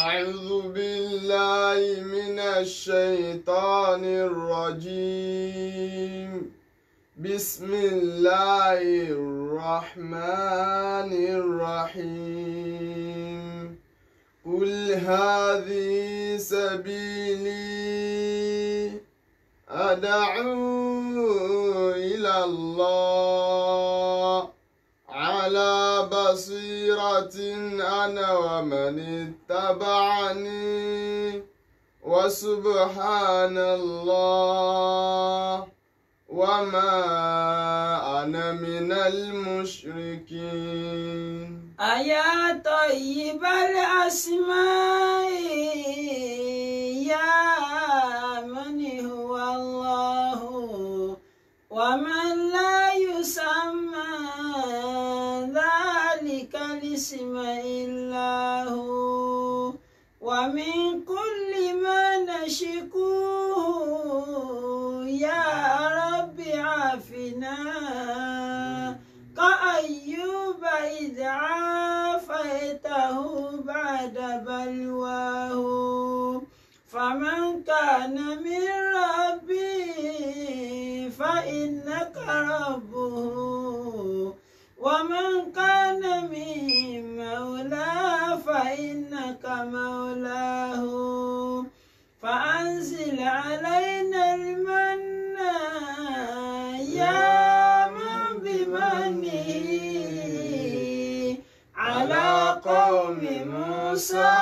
أعوذ بالله من الشيطان الرجيم بسم الله الرحمن الرحيم قل هذه سبيلي أدعو إلى الله على بصيرة أنا ومن اتبعني وسبحان الله وما أنا من المشركين أيا طيب الأسماء يا من هو الله ومن لا يسمى ذلك الاسم إلا هو ومن كل ما نشكوه يا رب عافنا كأيوب إذ عافيته بعد بلواه فمن كان من ربي فإنك ربه ومن كان من مولى فإنك مولاه فأنزل علينا المن يا من بمنه على قوم موسى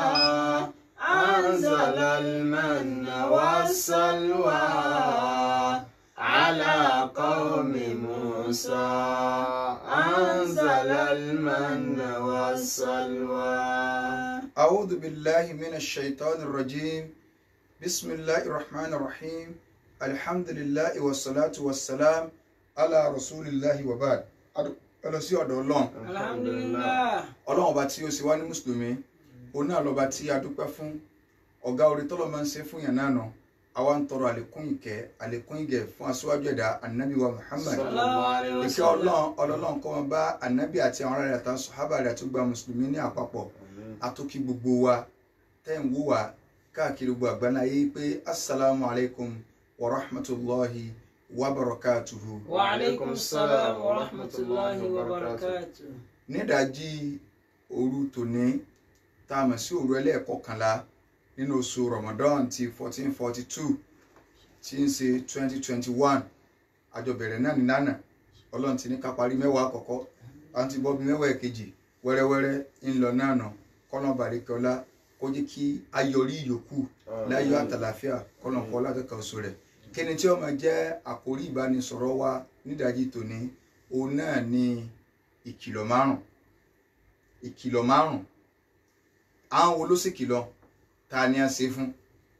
أنزل المن والسلوى على قوم موسى أنزل المن والسلوى أعوذ بالله من الشيطان الرجيم بسم الله الرحمن الرحيم الحمد لله والصلاة والسلام على رسول الله وبعد ọlọ sí ọ̀dọ̀ Ọlọ́run الحمد لله Ọlọ́run ọba tí ó sì wá ní mùsùlùmí òun náà lọba tí a dúpẹ́ fún ọ̀gá orí tọ́lọ̀ máa ń ṣe fún yàn náà nà àwa ń tọrọ àlékún ìkẹ́ àlékún ìgẹ̀ fún aṣíwájú ẹ̀dá anabi wa Muhammad sallallahu alaihi ìkẹ́ wasallam. Ọlọ́run ọlọ́run kó máa bá anabi àti àwọn ará rẹ̀ àtàwọn sọ̀hábà rẹ̀ àti gba mùsùlùmí ní àpapọ̀ àtòkí gbogbo wa tẹ́ ń wò wá káàkiri gbogbo àgbáńlá yé pé assalamu alaikum wa rahmatulahi wa barakatuhu. وعليكم السلام ورحمة الله وبركاته nídàájí òru tòní tá a mọ̀ sí òru ẹlẹ́ẹ̀kọkànlá nínú oṣù Ramadan ti fourteen forty two tí ń ṣe twenty twenty one àjọbẹ̀rẹ̀ náà ní lánàá ọlọ́run ti ní ká parí mẹ́wàá àkọ́kọ́ à ń ti bọ́ bí mẹ́wàá èkejì wẹ́rẹ́wẹ́rẹ́ ń lọ náà nà kọ́nà bàríkọ́lá kó jẹ́ kí ayọrí ìyókù láyọ̀ àtàlàfíà kọ́nà kọ́ lákẹ́kọ̀ọ́ oṣù rẹ̀ kí ni tí ó máa jẹ́ àkórí ìbánisọ̀rọ̀ wa nídàájí tòní òun náà ni ìkìlọ̀ márùn ìkìlọ̀ márùn àwọn wo ló sì kìlọ̀ ta ni a ṣe fún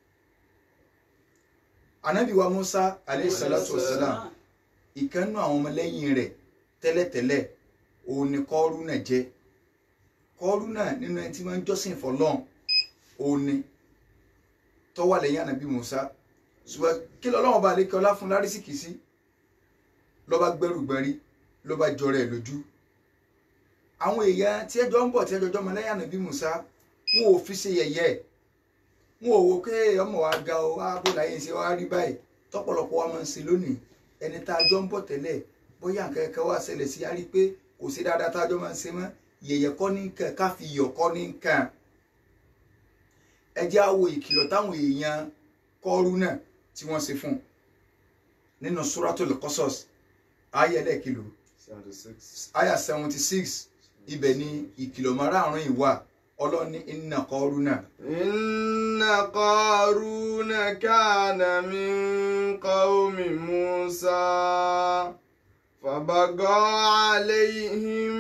anabi wa musa alayhi salatu wa salam ìkànnù àwọn ọmọlẹ́yìn rẹ̀ tẹ́lẹ̀tẹ́lẹ̀ òun ni kọ́rúnà jẹ́ kọ́rúnà nínú ẹni tí wọ́n ń jọ́sìn fọlọ́n òun ni tó wà lẹ́yìn anabi musa ṣùgbọ́n kí lọ́lọ́wọ́n bá lékè ọlá fún lárísìkì sí lọ́ba gbẹ́rù gbẹ́rí lọ́ba jọrọ ẹ̀ lójú àwọn èèyàn tí ẹjọ́ ń bọ̀ tí ẹjọ́ jọmọ lẹ́yìn anabi musa wọn ò fi ṣe yẹ̀yẹ́ wọn ò wo pé ọmọ wa ga ọ wá bó láyé ṣe wá rí báyìí tọ́pọ̀lọpọ̀ wa máa ń ṣe lónìí ẹni tá a jọ ń bọ̀ tẹ́lẹ̀ bóyá nǹkan kan wá ṣẹlẹ̀ sí a rí pé kò sí dáadáa tá a jọ máa ń ṣe mọ́ yẹ̀yẹ́ kọ́ ní nǹkan ká fi yọ̀ kọ́ ní nǹkan ẹ jẹ́ á wo ìkìlọ̀ táwọn èèyàn kọ́rú náà tí wọ́n ṣe fún un nínú Suratul Qasas ayé ẹlẹ́kìlò aya seventy six ibẹ̀ ni ìkìlọ̀ márààrún ìwà ọlọ́ni inna Qaruna إن قارون كان من قوم موسى فبغى عليهم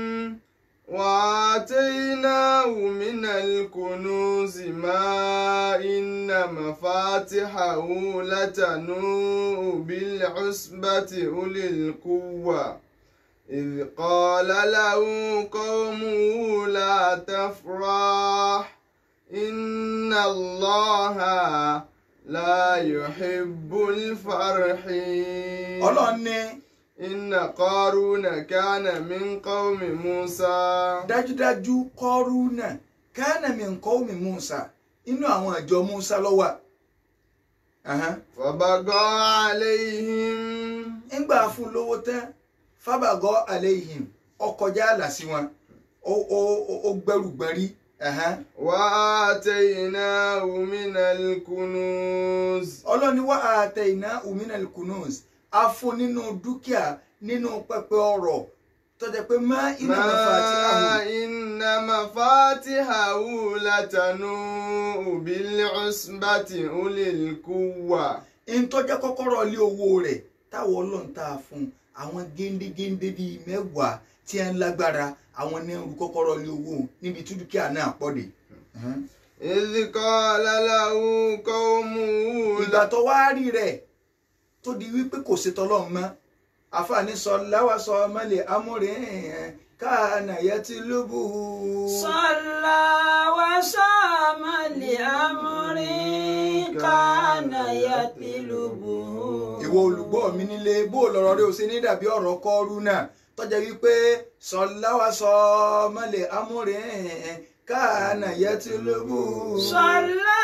وآتيناه من الكنوز ما إن مفاتحه لتنوء بالعصبة أولي القوة إذ قال له قومه لا تفرح إن الله لا يحب الفرحين ọlọ́ni إن قارون كان من قوم موسى dájúdájú Qaruna kana min qawmi Musa inú àwọn ìjọ Musa ló wà Ahan. فبغى عليهم ńgbà fún lówó tán fábàgọ́ alayhim ọkọjá àlà sí wọn ó- ó- ó- ó gbẹrù gbẹrí Ahan. وآتيناه من الكنوز ọlọ́ni wá àtẹ iná uminal kunuz a fún nínú dúkìá nínú pẹpẹ ọrọ̀ tó jẹ́ pé má iná bàbá àti ما àwọn إن مفاتحه لتنوء بالعصبة أولي القوة ìtọ́jẹ́ kọ́kọ́rọ́ lé owó rẹ̀ táwọn ọlọ́run tá a fún àwọn géńdégéńdé bíi mẹ́wàá tí a ń lágbára àwọn ní ń ru kọ́kọ́rọ́ lé owó níbi tí dúkìá náà pọ̀ dé. إذ قال له قومه ìgbà tó wá rí rẹ̀ tó di wípé kò ṣe tọ́lọ́run mọ́ àfààní sọ láwa sọ mọ́lẹ̀ amúre káànà yẹ ti lóbù. صلى وصام لأمر كان يطلبه ìwọ olùgbọ́ mi nílé bó lọ́rọ̀ rẹ ò ṣe ní dàbí ọ̀rọ̀ kọ́ọ́rú náà tọ́jà wípé sọ láwa sọ mọ́lẹ̀ amúre káànà yẹ ti lóbù. صلى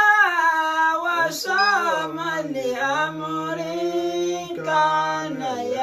وصام لأمر كان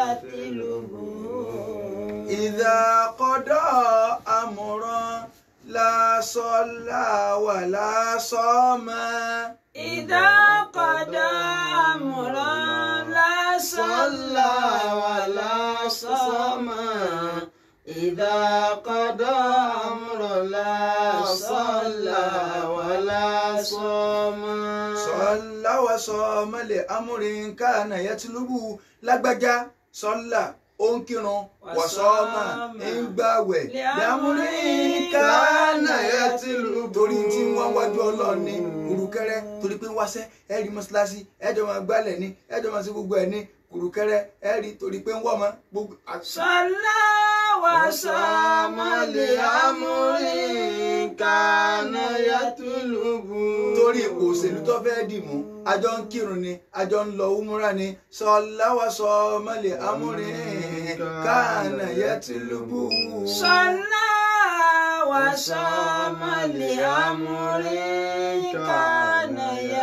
يطلبه إذا قضى أمرا لا صلى ولا صام إذا قضى أمرا لا صلى ولا صام إذا قضى أمر لا صلى ولا صام صلى وصام لأمر كان يطلب lágbájá صلى ó ń kírun وصام ń gbàwẹ̀ لأمر كان يطلب torí tí wọ́n wájú ọlọ́run ní kùrùkẹ́rẹ́ torí pé ń wáṣẹ́ ẹ rí mọ́ṣáláṣí ẹjọ́ máa gbálẹ̀ ní ẹjọ́ máa ṣe gbogbo ẹ̀ ní kùrùkẹ́rẹ́ ẹ rí torí pé ń wọ́ ọmọ gbogbo. صلى وصام لأمر كان يطلب torí ipò òṣèlú tó fẹ́ dì mú àjọ ń kírun ni àjọ ń lọ úmúra ni sọláwà sọ mọ́lẹ̀ amúrin káànà yẹ tìlúbù. صلى وصام لأمر كان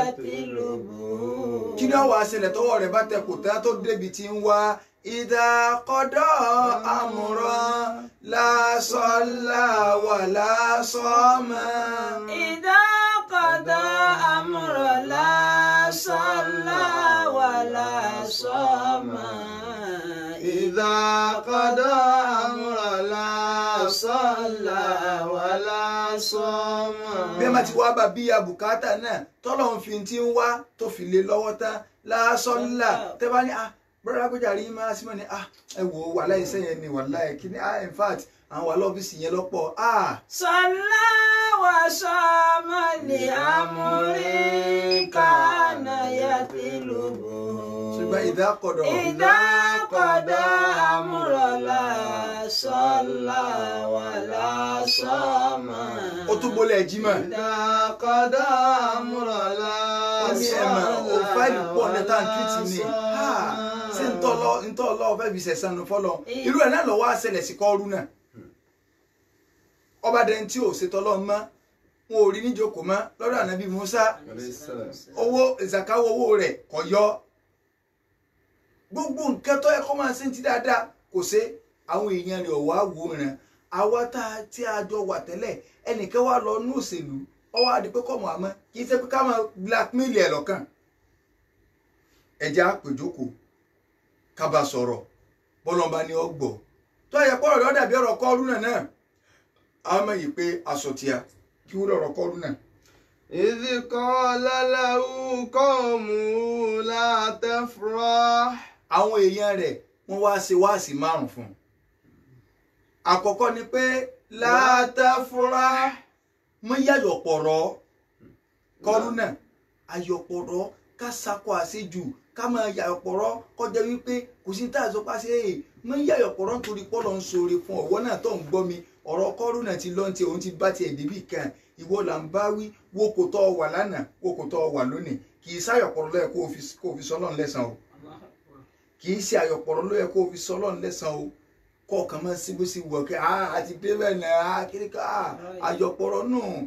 يطلب kí ni ọwọ́ àṣẹlẹ̀ tọwọ́ rẹ̀ bá tẹ kò tán tó débi tí ń wá ìdá kọ́dọ̀ àmúràn lásọ̀lá wà lásọ̀mọ́. إذا قضى أمر لا صلى ولا صام إذا قضى أمر لا صلى ولا صام bí ẹ má ti wá bá bí abùkátà náà tọ́lọ́hún fi ti ń wá tó fi lé lọ́wọ́ tán lásọ̀lá tẹ́ bá ní ah brother agbójà rí máa sí mọ́ ni ah ẹ wò ó wàhálà iṣẹ́ yẹn ni wàhálà ẹ̀ kí ni ah in fact àwọn wà lọ́fíìsì yẹn lọ́pọ̀ ah صلى وصام لأمر كان يطلبه ṣùgbọ́n ìdákọ̀dọ̀ إذا قضى أمر لا صلى ولا صام ó tún bolẹ̀ jímọ̀ إذا قضى أمر لا wọ́n ní ẹ̀mà ó fáìlì pọ̀ ní táǹkìtì ni ah ṣé ń tọ́ lọ ń tọ́ lọ fẹ́ fi ṣẹ̀sán nu fọ́lọ́ irú ẹ̀ náà lọ́wọ́ àṣẹlẹ̀ sí kọ́ọ́rú náà ọba dẹni tí ò ṣetọ́ lọ mọ́ wọn ò rí níjókòó mọ́ lọ́dọ̀ ànábì Musa owó ìzàkáwọ́ owó rẹ̀ kò yọ gbogbo nǹkan tó yẹ kó máa ṣe ń ti dáadáa kò ṣe àwọn èèyàn rẹ̀ ọ̀wá wòran àwa tá a tí a jọ wà tẹ́lẹ̀ ẹnìkan wà lọ ní òṣèlú ọwọ́ àdìpé kọ̀ mọ́ àmọ́ kì í ṣe pé ká máa blackmail ẹ̀ lọ́kàn ẹja àpèjókòó ká bá sọ̀rọ̀ bọ́lọ́mbà ni ọ gbọ́ tó yẹ kọ́ ọ̀rọ̀ dàbí ọ̀rọ̀ kọ́ọ́rù náà náà àwọn ọmọ yìí pé aṣọ tíya kí wúlò ọ̀rọ̀ kọ́ọ́rù náà إذ قال له قومه لا تفرح àwọn èèyàn rẹ̀ wọ́n wá ṣe wáàsí márùn fún un àkọ́kọ́ ni pé látàfúrá mọ yàyọ̀pọ̀rọ̀ kọ́rú náà ayọ̀pọ̀rọ̀ ká sakọ àṣejù ká máa yàyọ̀pọ̀rọ̀ kọjá wípé kò sí tá a sọ pé ṣe é mọ yàyọ̀pọ̀rọ̀ nítorí pọ́lọ́ ń ṣoore fún ọ̀wọ́ náà tó ń gbọ́ mi ọ̀rọ̀ kọ́rú náà ti lọ́n ti òun ti bá tiẹ̀ débì kan ìwọ là ń bá wí wo kò tọ́ ọ wà lánàá wo kò tọ́ ọ wà lónìí kì í sáyọ̀pọ̀rọ̀ lọ́yẹ̀ kó o fi kó o fi sọ́lọ́run lẹ́sàn o kì í ṣe àyọ̀pọ̀rọ̀ lọ́yẹ̀ kó o fi sọ́lọ́run lẹ́sàn o kọ̀ọ̀kan máa síbó sí wọ̀ kẹ́ ah àti débẹ̀ náà ah kiri ká ah àyọ̀pọ̀rọ̀ nù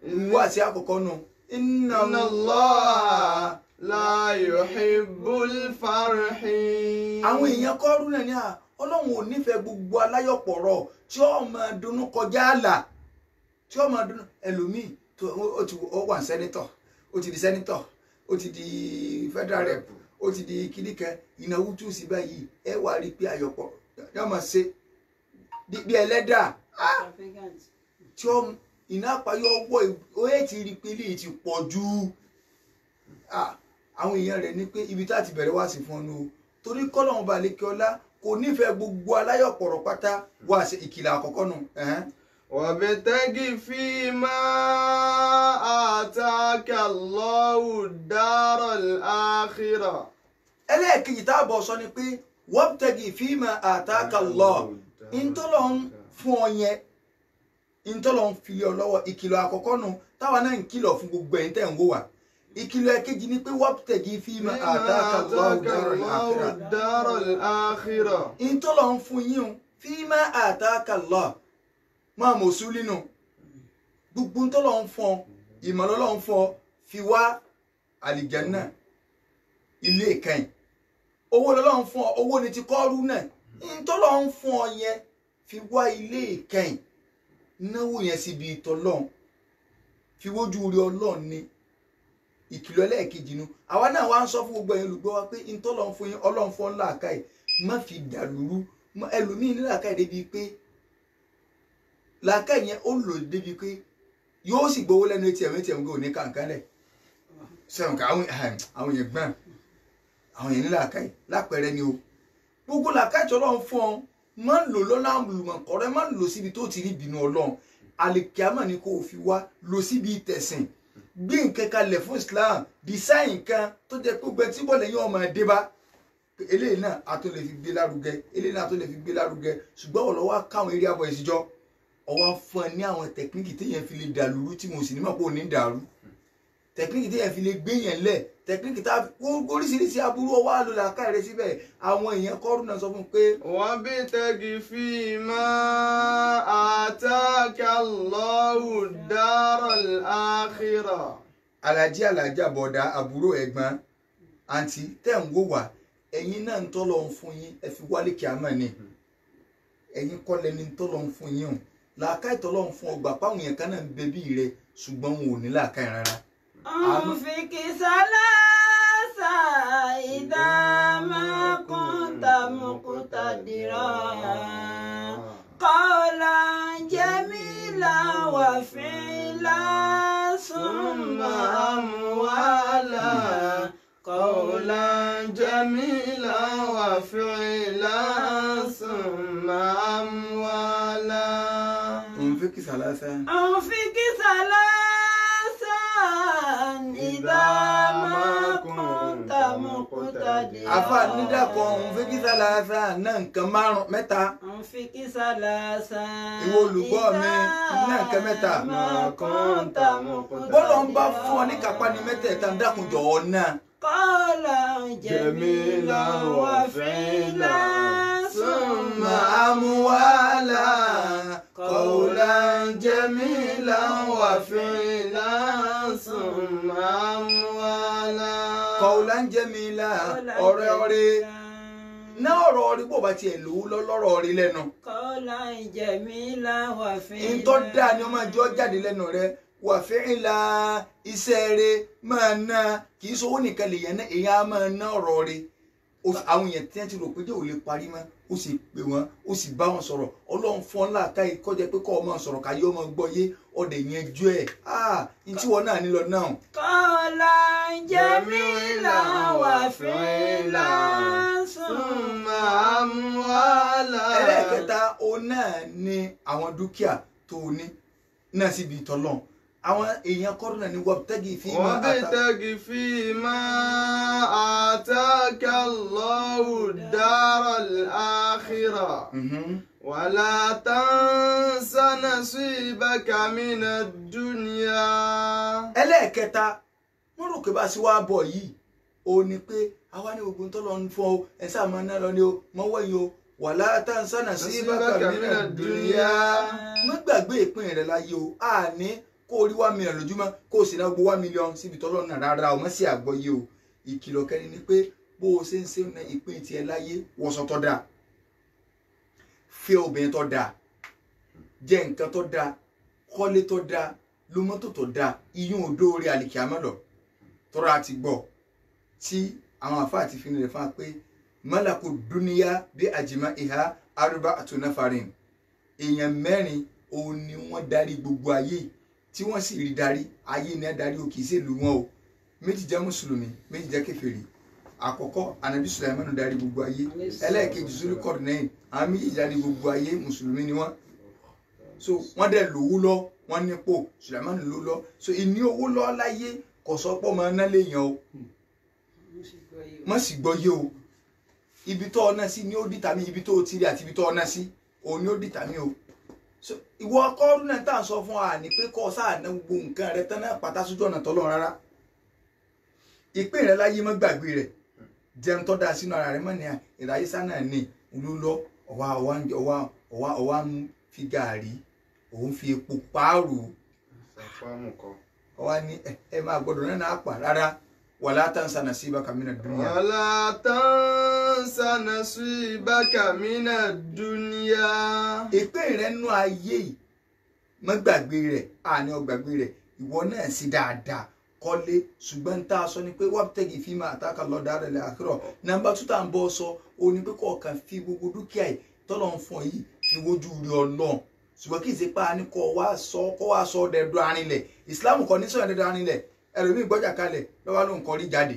wá sí àkọ́kọ́ nù. inna Inna Allah la yuhibbul farihin. àwọn èèyàn kọ́rú náà ní à ọlọ́run ò nífẹ̀ẹ́ gbogbo aláyọ̀pọ̀rọ̀ tí ó máa dunnú kọjá àlà tí ó máa dunnú ẹlòmíì tó ó ti ó wà sẹ́nitọ̀ ó ti di sẹ́nitọ̀ ó ti di federal rep ó ti di kìnìkan ìnáwó tún sí báyìí ẹ wà rí i pé àyọ̀pọ̀ yóò máa ṣe bí- bí ẹlẹ́dà Extravagant. tí ó iná àpáyọ ọwọ́ ó yẹ ti rí i pé eléyìí ti pọ̀ jù Ah, àwọn èèyàn rẹ̀ ní pé ibi tá a ti bẹ̀rẹ̀ wá sí fún ọ nù o torí kọ́lọ́hún balẹ̀ kí ọlá kò nífẹ̀ẹ́ gbogbo aláyọ̀pọ̀rọ̀ pátá wá sí ìkìlọ̀ àkọ́kọ́ nù. ẹ̀hẹ́n. وابتغ فيما آتاك الله الدار الآخرة ẹlẹ́ẹ̀kejì tá a bọ̀ sọ ni pé wabtagi fima ataka Allah ntọ́lọ̀ ń fún ọ yẹn ntọ́lọ̀ ń fi ọ lọ́wọ́ ìkìlọ̀ àkọ́kọ́ nù táwa náà ń kìlọ̀ fún gbogbo ẹ̀yin tẹ̀ ń wò wá ìkìlọ̀ ẹ̀kejì ni pé wabtagi fima فيما ataka Allah آتاك daral الله akhirah الدار الآخرة ntọ́lọ̀ ń fún yín o fima ataka Allah máa mọ̀ sùn nínú gbogbo ntọ́lọ̀ ń fún ọ ìmọ̀lọ́lọ́ ń fún ọ fi wá àlìjánnà ilé ìkẹyìn owó lọ́lọ́run fún ọ owó ni ti kọ́ọ́rú náà ntọ́lọ́run fún ọ yẹn fi wá ilé ìkẹyìn náwó yẹn síbi ìtọ́lọ́run fi wójú rí ọlọ́run ní ìkìlọ̀ ẹlẹ́ẹ̀kejì nu àwa náà wá ń sọ fún gbogbo ẹ̀yin olùgbọ́ wa pé ntọ́lọ́run fún yín ọlọ́run fún ọ làákàyè má fi dàlúrú má- ẹlòmíín ní làákàyè débi pé làákàyè yẹn ó lò débi pé yóò sì gbowó lẹ́nu etí ẹ̀mí etí ẹ̀mí kò ní kàǹkàn lẹ̀ sẹ́wọ̀n ká àwọn àwọn yẹn gbọ́n àwọn yẹn ní làákàyè lápẹẹrẹ ni o gbogbo làákàyè tí ọlọ́run fún ọ má lò lọ́nà àlùmọ̀kọ́rẹ́ má lò síbi tó ti rí ìbínú ọlọ́run àlìkíámà ni kò fi wá lò síbi tẹ̀sìn gbé nǹkan kalẹ̀ fún islam design nǹkan tó jẹ́ pé gbẹ tí bọ́ọ̀lù yẹn ọmọ ẹdẹ bá eléyìí náà a tó lè fi gbé lárugẹ eléyìí náà a tó lè fi gbé lárugẹ ṣùgbọ́n ọ̀lọ́wọ́ káwọn eré abọ́ ìṣíjọ́ ọwọ́ fún ẹ ní àwọn tẹkíníkì téèyàn fi lè dàlúrú tí mo sì ní mọ̀ pé ò ní dàrú tẹkíníkì téèyàn fi lè gbé yẹn lẹ̀ tẹkíníkì tá oríṣiríṣi aburú ọwọ́ àlòlà káàrẹ síbẹ̀ àwọn èèyàn kọ́rù náà sọ fún un pé وابتغ فيما آتاك الله الدار الآخرة alájí alájà bọ̀dá àbúrò ẹ̀gbọ́n àǹtí tẹ̀ ń wò wá ẹ̀yin náà ń tọ́lọ̀ ń fún yín ẹ fi wálé kíámà ni ẹ̀yin kọ́ lẹni ń tọ́lọ̀ ń fún yín o làákàyè tọ́lọ̀ ń fún ọgbà páwọn yẹn kan náà ń bẹ bí rẹ ṣùgbọ́n wọn ò ní làákàyè rárá. أنفق ثلاثة إذا ما كنت مقتدرا قولا جميلا وفعلا ثم أموالا قولا جميلا وفعلا ثم أموالا òǹfẹ́ kí sàlásà. أنفق ثلاثا إذا ما كنت مقتدرا afa nídàkọ̀ òǹfẹ́ kí sàlásà náà nǹkan márùn mẹ́ta. أنفق ثلاثا Ìwọ olùgbọ́ mi, ní nǹkan mẹ́ta. ما كنت مقتدرا bọ́lọ̀ ń bá fún ọ ní kápá ní mẹ́tẹ̀ẹ̀ta ń dákun jọ̀ọ́ náà. قولا جميلا جميلا وفعلا ثم أموالا قولا جميلا وفعلا ثم أموالا kọ̀ọ̀lá ń jẹ́ mi là ọ̀rẹ́ ọ̀rẹ́ náà ọ̀rọ̀ ọ̀rẹ́ bó bá tiẹ̀ lówó lọ́rọ̀ ọ̀rẹ́ lẹ́nu. قولا جميلا وفعلا ìtọ́ dáa ni ọmọ ìjọ jáde lẹ́nu rẹ wà fẹ́ràn la iṣẹ́ rẹ máa ná kì í sowó nìkan lè yẹn ná èèyàn á máa ná ọ̀rọ̀ rẹ O- àwọn èèyàn tí wọ́n ti rò pé jẹ́ ò lè parí mọ́ ó sì pè wọ́n ó sì bá wọn sọ̀rọ̀ ọlọ́run fún ọ láàká yìí kọjá pé kọ́ ọ máa sọ̀rọ̀ káyé ọmọ gbọ́ yé ọdẹ yẹn jú ẹ̀ ah ntí wọn náà nílò náà قولا جميلا وفعلا ثم أموالا ẹlẹ́ẹ̀kẹta òun náà ni àwọn dúkìá tó o ní náà síbi ìtọ́lọ́n àwọn èèyàn kọ́rọ́ náà ní wọ́pútẹ́gì fi máa ata وابتغ فيما آتاك الله الدار الآخرة Mhm. ولا تنس نصيبك من الدنيا ẹlẹ́ẹ̀kẹta wọ́n rò pé bá a ṣe wá bọ̀ yìí ó ní pé àwa ní gbogbo tó lọ ń fọ o ẹ sáà máa ná lọ ní o mọ́ wẹ̀yìn o wà látà ń sànà sí bàkà mìíràn dùnìyà má gbàgbé ìpín rẹ láyé o àní kó kó o rí one million lójúmọ́ kó o sì ná gbogbo one million síbi tọ́lọ́ náà rárá o mọ̀ sí àgbọ́yé o ìkìlọ̀ kẹrin ni pé bó o ṣe ń ṣe ní ìpín tiẹ̀ láyé wọṣọ tó dáa fẹ́ obìnrin tó dáa jẹ nǹkan tó dáa kọ́lé tó dáa lo mọ́tò tó dáa iyún odó orí àlìkíámọ́ lọ tọ́ra àti gbọ́ tí àwọn àfáà ti fi nílẹ̀ fún wa pé mọ́làkù dúníyà bí àjìmá ìhà arúgbó àtúnáfarin èèyàn mẹ́rin òun ni wọ́n darí gbogbo ayé tí wọ́n sì rí darí ayé ni wọ́n darí o kì í ṣèlú wọn o méjì jẹ́ mùsùlùmí méjì jẹ́ kèfèrí àkọ́kọ́ anabi sulaimanu darí gbogbo ayé ẹlẹ́ẹ̀kejì zulu kọ́dínẹ́yìn àwọn méjì darí gbogbo ayé mùsùlùmí ni wọ́n so wọ́n dẹ̀ lówó lọ wọ́n nípò sulaimanu ló lọ so ìní owó lọ láyé kò sọ pé ọmọ náà lè yan o má sì gbọ́ yé o ibi tó ọ̀nà sí ni ó dìtà mí ibi tó o ti rí àti ibi tó ọ̀nà sí òun ni ó dìtà mí o so ìwọ ọkọọdún náà tá à ń sọ fún wa ní pé kọ́ sáà ná gbogbo nǹkan rẹ tán náà pátá sójú ọ̀nà tọ́lọ́ rárá ìpín rẹ láyé mọ́ gbàgbé rẹ jẹun tó dáa sínú ara rẹ mọ́ ní ìráyésá náà ní olólọ́ ọ̀wá ọ̀wá ọ̀wá ọ̀wá ọ̀wá ń fi gàárì òun fi epo páàrò sàfáàmù kan. ọ̀wá ní ẹ ẹ máa gbọ́dọ̀ náà náà pa rárá wàlá tansa nasibaka mina dunya. ولا تنس نصيبك من الدنيا ìpín rẹ nú ayé yìí mọ́ gbàgbé rẹ̀ àní ọgbàgbé rẹ̀ ìwọ náà sí dáadáa kọ́lé ṣùgbọ́n tá a sọ ni pé wọ́n tẹ̀gì fíìmù àtàkà lọ́dà rẹ̀ lẹ́ àkírọ̀ nàmbà tó tà ń bọ́ sọ o ní pé kọ̀ọ̀kan fi gbogbo dúkìá yìí tọ́lọ̀ ń fún ọ yìí fi wojú rí ọlọ́run ṣùgbọ́n kì í ṣe pa ni kọ́ wá sọ kọ́ wá sọ dẹ̀dọ̀ arinlẹ̀ ìsìláàmù kọ́ ní sọ̀rọ̀ dẹ̀dọ̀ arinlẹ̀ ẹlòmíì gbọ́jà kalẹ̀ lọ́wọ́ ló ń kọ́ rí jáde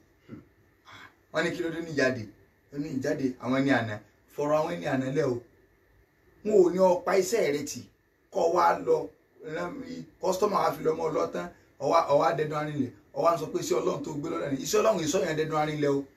wọ́n ní kí ló dé ní jáde ó ní ìjáde àwọn ẹni àná fọ̀rọ̀ àwọn ẹni àná lẹ́ o wọn ò ní ọpa iṣẹ́ rẹ tì kọ́ wa lọ kọ́sítọ́mà wa fi lọ́mọ ọlọ́tán ọwá ọwá dẹdun arinlẹ̀ ọwá ń sọ pé iṣẹ́ ọlọ́run tó gbé lọ́dọ̀ ni iṣẹ́ ọlọ́run ìsọ̀yàn dẹdun arinlẹ̀ o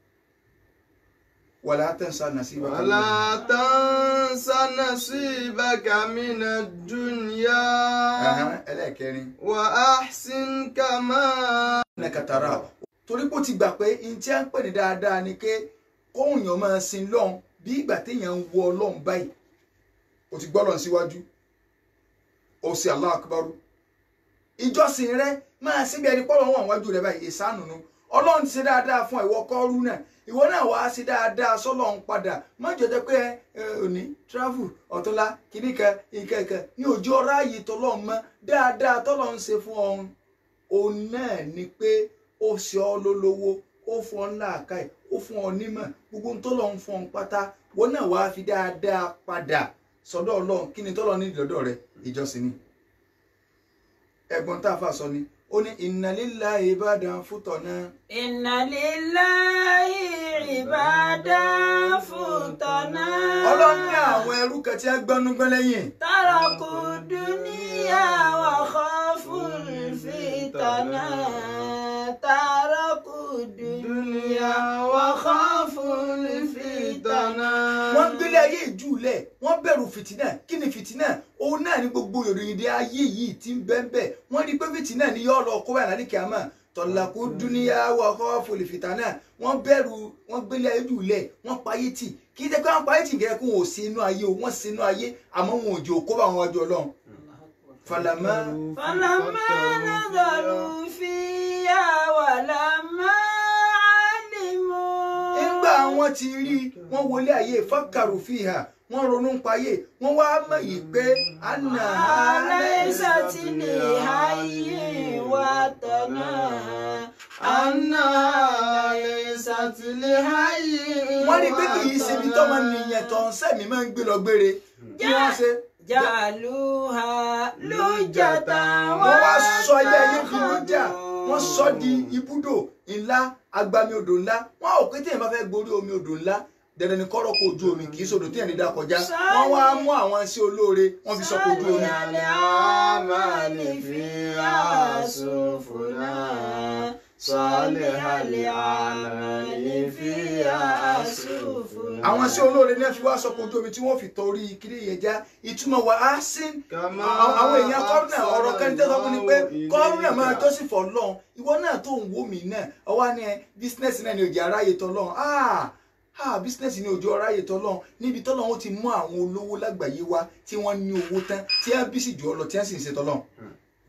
wàlá tẹ̀sán nàṣíbà ولا تنس نصيبك من الدنيا ẹlẹ́ẹ̀kẹrin وأحسن كما nẹkàtàrà torí pé ó ti gbà pé n tí a ń pè ní dáadáa ni pé kóhùn yàn máa sin lọ́hùn bí ìgbà téèyàn ń wọ ọlọ́run báyìí o ti gbọ́ lọ́n síwájú o sì Allahu Akbaru ìjọsìn rẹ máa síbi ẹni pọ́lọ́ wọn wájú rẹ báyìí ìsánù nu ọlọ́run ti ṣe dáadáa fún ìwọ kọ́rú náà ìwọ náà wàá ṣe dáadáa sọ́lọ́run padà má jọjọ pé ẹ òní travel ọ̀tọ́lá kìnnìkan ìkẹ̀kẹ̀ ní òjò ọ̀rá yìí tọ́lọ́run mọ́ dáadáa tọ́lọ́run ṣe fún ọ̀hún òun náà ni pé ó ṣe ọ́ lólówó ó fún ọ ńlá àká ẹ̀ ó fún ọ nímọ̀ gbogbo ń tọ́lọ́run fún ọ pátá wọn náà wàá fi dáadáa padà sọ́dọ̀ ọlọ́run kí ni tọ́lọ́run ní lọ́dọ̀ rẹ ìjọsìn ni ẹ̀gbọ́n tá a fà sọ ni ó ní inna lillahi ibadan futana Inna lillahi ibadan futana. ọlọ́run ní àwọn ẹrú kan tí a gbọ́nú gbọ́n lẹ́yìn Taraku dunya wa khaful fitana. Taraku dunya wa khaful fitana. wọ́n gbélé ayé ìjúlẹ̀ wọ́n bẹ̀rù fìtínà kí ni fìtínà òun náà ní gbogbo ìròyìn dé ayé yìí tí ń bẹ́ẹ̀ bẹ́ẹ̀ wọ́n rí pé fìtínà ni yóò lọ kó wà lálẹ́ kìámà tọ̀làkú dúníyà wà kọ́ fòlì fìtánà wọ́n bẹ̀rù wọ́n gbélé ayé ìjúlẹ̀ wọ́n payé tì kí jẹ́ pé wọ́n payé tì kẹ́kẹ́ kó wọn ò sí inú ayé o wọ́n sí inú ayé àmọ́ wọn ò jẹ́ òkó bá wọn wájú ọlọ́run falama فلما نظروا فيها ولما علموا nígbà wọn ti rí wọn wọlé ayé fákàrù fìhà wọn ronú ń payé wọn wá mọ̀ yìí pé àná ليست لحي وطنا أنها ليست لحي wọ́n rí pé kì í ṣe ibi tọ́mọ nìyẹn tó ń sẹ́mi máa ń gbé lọ gbére kí wọ́n ṣe جعلوها لجة wọ́n wá sọ ilé ayé di lójà wọ́n sọ di ibùdó ńlá agbami odò ńlá wọ́n ò pé téèyàn bá fẹ́ gborí omi odò ńlá dandan ni kọ́rọ̀ kó ojú omi kì í sọdọ̀ téèyàn lè dá kọjá wọ́n wá mú àwọn iṣẹ́ olóore wọ́n fi sọ kó ojú omi. الأعمال فيها سفنا صالح الأعمال فيها سفنا àwọn iṣẹ́ olóore ní wọ́n fi wá sọ kó ojú omi tí wọ́n fi torí kiri yẹn já ìtumọ̀ wà á sí كما àwọn èèyàn kọ́rùnà ọ̀rọ̀ kẹ́ńtẹ́ sọ fún ni pé kọ́rùnà máa jọ́sìn fọ́ lọ́n ìwọ náà tó ń wò mí náà ọwọ́ ni ẹ bísínẹ́sì náà ni òjì aráyè tọ́ lọ́n ah ah bísínẹ́sì ni òjò aráyè tọ́ lọ́n níbi tọ́ lọ́n ó ti mú àwọn olówó lágbàáyé wá tí wọ́n ní owó tán tí wọ́n bí sì jù ọ lọ tí wọ́n sì ń ṣe tọ́ lọ́n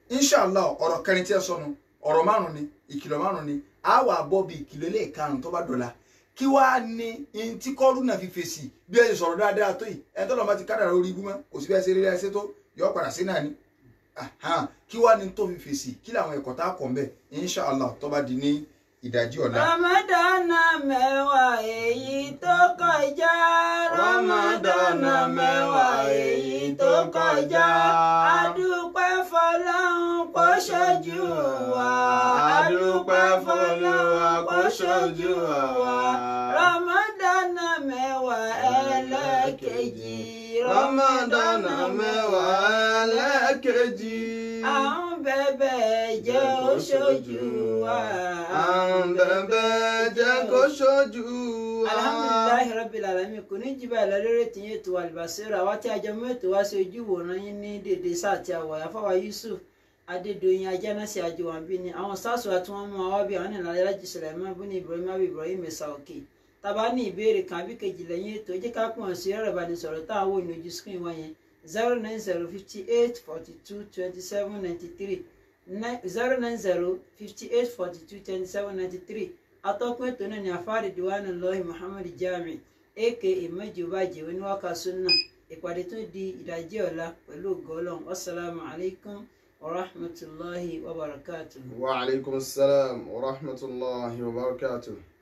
inshallah ọ̀rọ̀ kẹrin tí ẹ sọnù ọ̀rọ̀ márùn ni ìkìlọ̀ márùn ni a wà bọ́ bí ìkìlọ̀ ilé ìkarùn tó bá dọ̀la kí wàá ní in tí kọ́ọ̀lù náà fi fèsì bí ẹ ṣe sọ̀rọ̀ dáadáa tó yìí ẹ tọ́lọ́ bá ti kádàrá orí ibú mọ́ kò sí bẹ́ẹ̀ ṣe rí ẹsẹ̀ tó yọ padà sí náà ni Ahan, kí wàá ní tó fi fèsì kí làwọn ẹ̀kọ́ tá a kọ̀ ń bẹ̀ inshallah tó bá di ní ìdajì ọ̀la. Ramadana mẹ́wàá èyí tó kọjá. Ramadana mẹ́wàá èyí tó kọjá. Adúpẹ́ fọlọ́run kó ṣojú wa. Adúpẹ́ fọlọ́run kó ṣojú wa. Ramadana mẹ́wàá ẹlẹ́kejì. Ramadana mẹ́wàá ẹlẹ́kejì. Àwọn bẹ̀bẹ̀ jẹ́ ó ṣojú wa. Àwọn bẹ̀bẹ̀ jẹ́ kó ṣojú wa. alhamdulilayi rabbil alamin kò ní jí báyìí lọ́lọ́rẹ́ tí yín ètò àlùbáṣẹ́rọ̀ àwa tí a jẹ mú ètò wá sí ojú ìwòran yín ní dèdè sáà tí a wà yàfáwá yusuf adédọyìn ajánásí àjọwànbí ni àwọn sars wa tí wọ́n mú wa bí àwọn ènìyàn alájí sulaiman buni ibrahim abu ibrahim ẹ̀sà òkè tàbá ní ìbéèrè kan àbí kejì lẹ́yìn ètò ẹ jẹ́ ká pọ̀ sí ẹ̀rọ ìbánisọ̀rọ̀ tá à ń wò ní ojú screen wa yẹn zero nine zero fifty eight forty two twenty seven ninety three zero nine zero fifty eight forty two twenty seven ninety three atọ́kùn ètò náà ni àfáàrí diwani lọ́hìn muhammed jami aka mẹ́jọbàjẹ́ oníwàkà sunna ìpàdé tó di ìdajì ọ̀la pẹ̀lú ògọ́lọ́n wasalaamu alaykum wa rahmatulahi wa barakatuh. Wa alaikum salam wa rahmatullahi wa barakatuh.